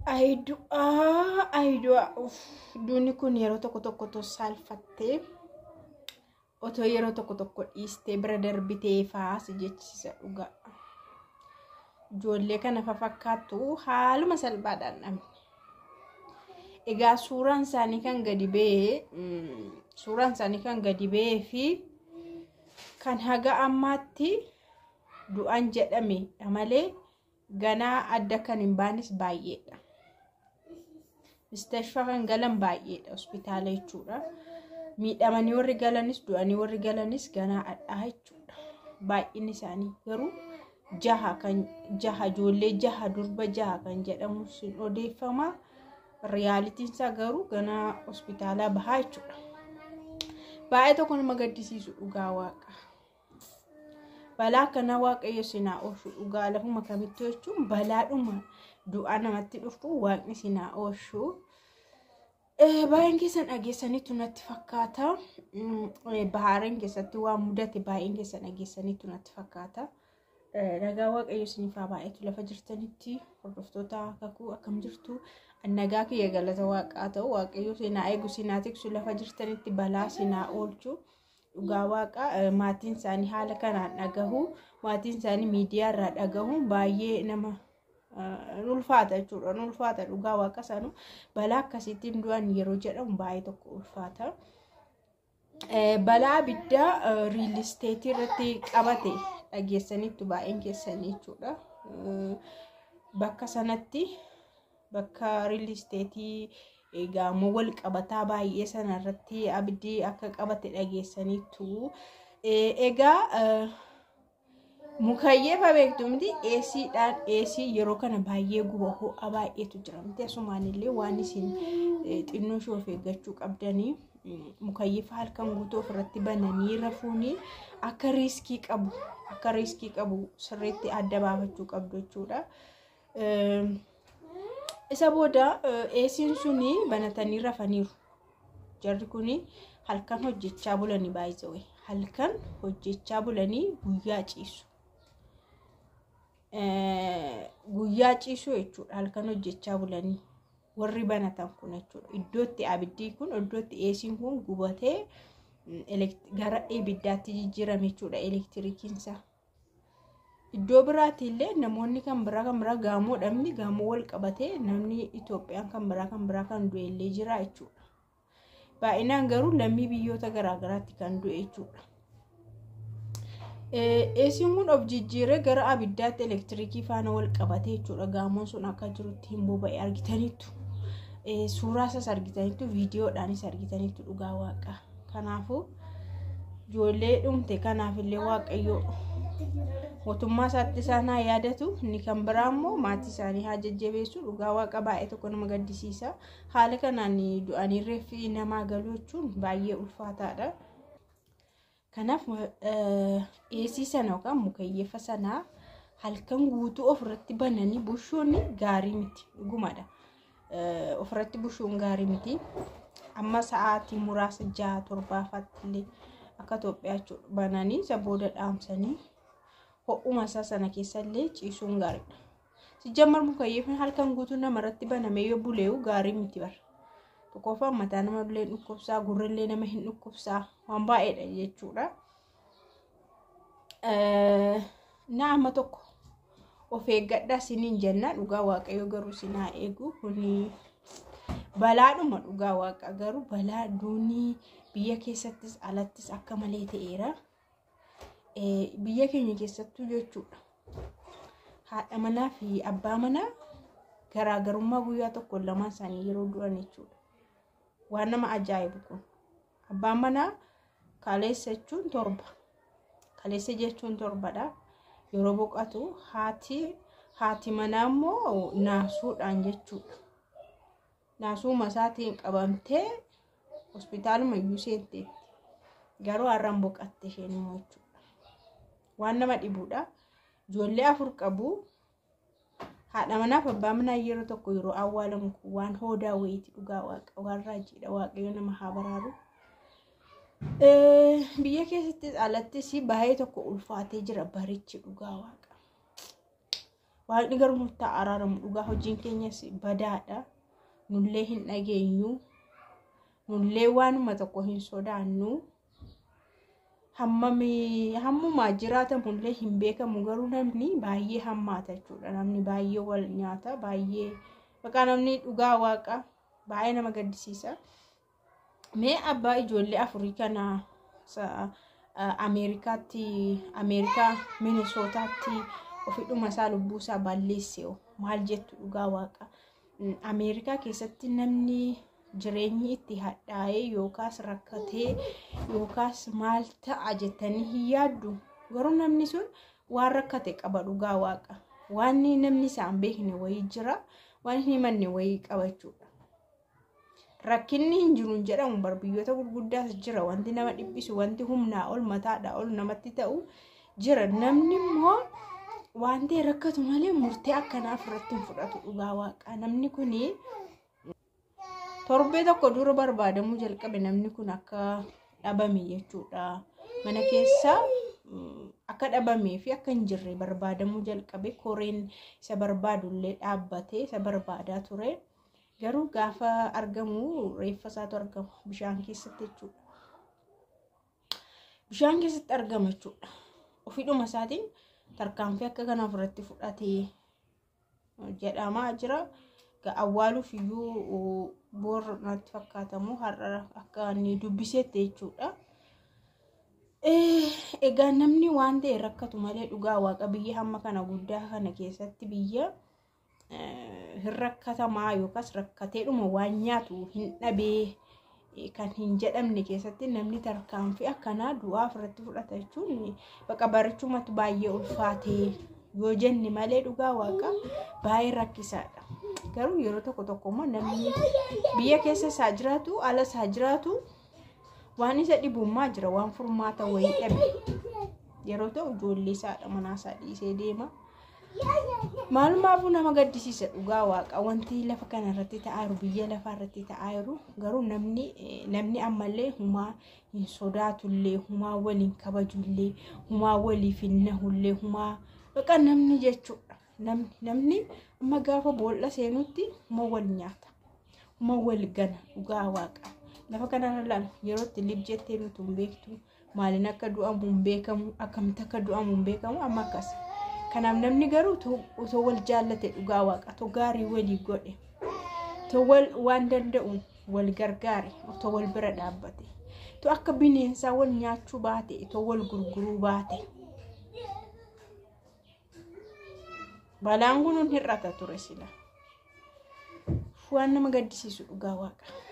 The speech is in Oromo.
Ayidu'aa ayidu'aa duuni kun yeroo tokko tokko otoo saalfattee otoo yeroo tokko tokko dhiistee bira darbitee faas jechisiisa dhugaa. Ijoollee kana fakkaattu haaluma salphaadhaan dhabne. Egaa suuraan isaanii kan gadi ba'ee suuraan isaanii kan gadi ba'ee fi kan haga ammaatti du'an jedhame malee ganaa adda kan hin baanes baay'eedha. Mustashfaa kan galan baay'eedha hospitaala jechuudha. Miidhamanii warri galanis du'anii warri galanis ganaa addaa jechuudha. Baay'inni isaanii garuu jaha kan jaha ijoollee jaha durba jaha kan jedhamu sin odeeffama. Riyaalitiin isaa garuu ganaa hospitaalaa bahaa jechuudha. Baay'ee tokko nama gaddisiisu dhugaa waaqa. Balaa akkanaa waaqayyo sinaa oolchu dhugaa lafuma kamitti jechuun balaadhuma du'aa namatti dhufu waaqni sinaa oolchu. Baay'een keessan dhageessaniitu natti fakkaata. Bahaareen keessatti waan mudate baay'een keessan dhageessaniitu natti fakkaata. Nagaa waaqayyo sinifaa baay'eetu lafa jirtanitti hordoftoota kakuu akkam jirtu. Nagaa kiyya galata waaqaa ta'u waaqayyo sinaa eegu sinaa tiksu lafa jirtanitti balaa sinaa oolchu. Dhugaa waaqa maatiin isaanii haala kanaan dhagahu maatiin isaanii miidiyaa irraa dhagahu baay'ee nama ulfaata jechuudha. Ulfaata dhugaa waaqa sanuu balaa akkasiitiin du'an yeroo jedhamu baay'ee tokko ulfaata. Balaa abiddaa riilisteetii irratti qabate dhageessaniitu baay'een keessanii jechuudha. Bakka sanatti bakka riilisteetii gamoo wal qabataa baay'ee sana irratti abiddi akka qabate dhageessaniitu. Egaa mukayyeefa beektu miti eesiidhaan eesii yeroo kana baay'ee guba ho'a baay'eetu jira miti asumaanillee waan isin xinnoo ishee of eeggachuu qabdanii mukayyeefa halkan guutuu ofirratti bananii rafuuni akka riiskii qabu akka riiskii qabu sirriitti adda baafachuu qabdu jechuudha. isa booda eesiin suni banatanii rafaniiru. Jarri kuni halkan hojjechaa bulanii baay'isawee halkan hojjechaa bulanii guyyaa ciisu. Guyyaa ciisuu jechuudha halkan hojjechaa bulanii warri banatan kun jechuudha. Iddootti abiddi kun iddootti eesiin kun gubatee gara ibiddaatti jijjiirame jechuudha elektirikiinsa. Iddoo biraatti illee namoonni kan biraa kan biraa gaamoo dhabni gaamoo wal qabatee namni Itoophiyaan kan biraa kan biraa kan du'e illee jira jechuudha. Baay'inaan garuu lammii biyyoota garaagaraatti kan du'e jechuudha. Eesiin kun of jijjiiree gara abiddaatti elektiriikii faana wal qabatee jechuudha. Gaamoon sun akka jirutti hin boba'e argitaniittu. Suuraa isaas argitaniittu viidiyoodhaanis argitaniittu dhugaa waaqaa. Kanaafuu ijoollee dhumte kanaafillee waaqayyoo mootummaa isaatti isaan haa yaadatu inni kan biraa immoo maatii isaanii haa jajjabeessu dhugaa waaqa baay'ee tokko nama gaddisiisa haala kanaan du'anii reeffi namaa galuu jechuun baay'ee ulfaataadha. Kanaaf eesii sana yookaan mukayyeeffa sanaa halkan guutuu ofirratti bananii bushuun gaarii miti dhugumadha. Ofirratti bushuun gaarii miti. Amma sa'aatii muraasa jaha torbaafaatti illee akka Itoophiyaa jechuudha bananii isa booda dhaamsanii ho'uma isaa sana keessa illee ciisuun gaariidha. Sijjammar mukayyeefni halkan guutuu namarratti banamee yoo bulee'u gaarii miti bara. Tokkoffaan mataa nama illee dhukkubsaa gurrillee nama hin dhukkubsaa waan baay'eedha jechuudha. Na amma tokko of eeggadhaa siniin jenna dhugaa waaqayyo garuu sinaa eegu kuni balaadhuma dhugaa waaqa garuu balaa duunii biyya keessattis alattis akka malee ta'eera. biyya keenya keessattuu jechuudha. Haadha manaa fi abbaa manaa garaagarummaa guyyaa tokko lamaan isaanii yeroo du'an jechuudha. Waan nama ajaa'ibu kun. Abbaan manaa kaleessa jechuun torba. Kaleessa jechuun torbadha. Yeroo boqotu haati haati manaa immoo naasuudhaan jechuudha. Naasuma isaatiin qabamtee hospitaaluma iyyuu seenteetti. Garuu har'an boqatte isheen immoo jechuudha. waan nama dhibuudha. Ijoollee afur qabu. Haadha manaaf abbaa manaa yeroo tokko yeroo awwaalamu kun waan hoodaa wayiiti dhugaa waaqa waan raajiidha waaqayyo nama haa baraaru. Biyya keessattis alattis baay'ee tokko ulfaatee jira barichi dhugaa waaqa. waaqni garuu nutti araaramu dhugaa hojiin keenyas badaadha nullee hin dhageenyu nullee waanuma tokko hin sodaannu hammumaa jiraatamullee hin beekamu garuu namni baay'ee hammaata jechuudha namni baay'ee wal nyaata baay'ee Bakka namni dhugaa waaqa baay'ee nama gaddisiisa. Mee abbaa ijoollee afurii kana Ameerikaatti Ameerikaa Minisootaatti ofidhuma isaa lubbuu isaa balleesse maal jettu dhugaa waaqa. Ameerikaa keessatti namni jireenyi itti hadhaa'ee yookaas rakkatee yookaas maal ta'a jettanii hin yaaddu garuu namni sun waan rakkate qaba dhugaa waaqa. Waan namni isaan beekne wayii jira. waan hin himanne wayii qabachuudha. Rakkinni hin jiru hin jedhamu barbiyyoota gurguddaas jira wanti nama dhiphisu wanti humnaa ol mataadhaa ol namatti ta'u jira namni immoo waan ta'e rakkatu malee murtee akkanaaf irratti hin fudhatu dhugaa waaqa namni kuni torbee tokko dura barbaadamuu jalqabe namni kun akka dhabame jechuudha mana keessa akka dhabamee fi akka hin jirre barbaadamuu jalqabe koreen isa barbaadullee dhaabbatee isa barbaadaa ture garuu gaafa argamu reeffa isaatu argama bishaan keessatti jechuudha. Bishaan keessatti argama jechuudha. Ofiidhuma isaatiin tarkaanfii akka kanaaf irratti fudhatee jedhamaa jira. Awwaaluuf iyyuu boorra natti fakkaatamu har'a akka inni dubbisetti jechuudha. Egaa namni waan ta'e rakkatu malee dhugaa waaqa biyya hamma kana guddaa kana keessatti biyya hin rakkatamaa yookaas rakkateedhuma waan nyaatu hin dhabee kan hin jedhamne keessatti namni tarkaanfii akkanaa du'aaf irratti fudhata jechuun baqa barichumatti baay'ee ulfaatee yoo jenne malee dhugaa waaqa baay'ee rakkisaadha. Garuu yeroo tokko tokko immoo namni biyya keessa isaa jiraatu ala isaa jiraatu waan isa dhibummaa jira waan furmaata wayii dhabe yeroo ta'u ijoollee isaadha manaa isaa dhiisee deema. Maalumaafuu nama gaddisiisa dhugaa waaqa wanti lafa kana irratti ta'aa jiru biyya lafaa irratti ta'aa jiru garuu namni namni ammallee humaa hin sodaatullee humaa waliin kabajullee humaa waliif hin nahullee humaa baqa namni jechuudha namni namni amma gaafa boolla seenutti huma wal nyaata huma wal gana dhugaa waaqa. lafa kanarra lama yeroo itti lib jettee nuti hin beektu maaliin akka du'amu hin beekamu akkamitti akka du'amu hin beekamu amma akkas kanaaf namni garuu otoo wal jaallate dhugaa waaqa otoo gaarii walii godhe otoo wal waan danda'u wal gargaare otoo wal bira dhaabbate otoo akka bineensaa wal nyaachuu baate otoo wal gurguruu baate balaan kun hir'ata ture sila waan nama gaddisiisu dhugaa waaqa.